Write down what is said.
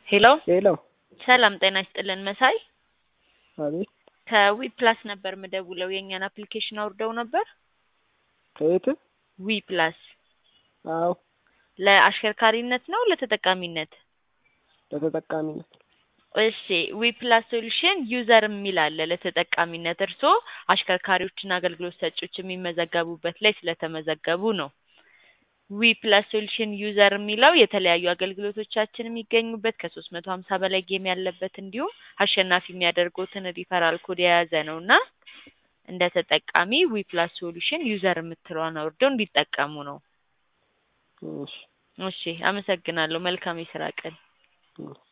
ሄሎ ሄሎ ሰላም ጤና ይስጥልን መሳይ አቤት ከዊ ፕላስ ነበር ምደውለው የእኛን አፕሊኬሽን አውርደው ነበር ከየት ዊ ፕላስ አዎ ለአሽከርካሪነት ነው ለተጠቃሚነት ለተጠቃሚነት እሺ ዊ ፕላስ ሶሉሽን ዩዘር የሚል አለ ለተጠቃሚነት እርስዎ አሽከርካሪዎችና አገልግሎት ሰጪዎች የሚመዘገቡበት ላይ ስለተመዘገቡ ነው ዊ ፕላስ ሶሉሽን ዩዘር የሚለው የተለያዩ አገልግሎቶቻችን የሚገኙበት ከሶስት መቶ ሀምሳ በላይ ጌም ያለበት እንዲሁም አሸናፊ የሚያደርጉትን ሪፈራል ኮድ የያዘ ነው እና እንደ ተጠቃሚ ዊ ፕላስ ሶሉሽን ዩዘር የምትለዋን አውርደው እንዲጠቀሙ ነው እሺ እሺ አመሰግናለሁ መልካም የስራ ቀን እሺ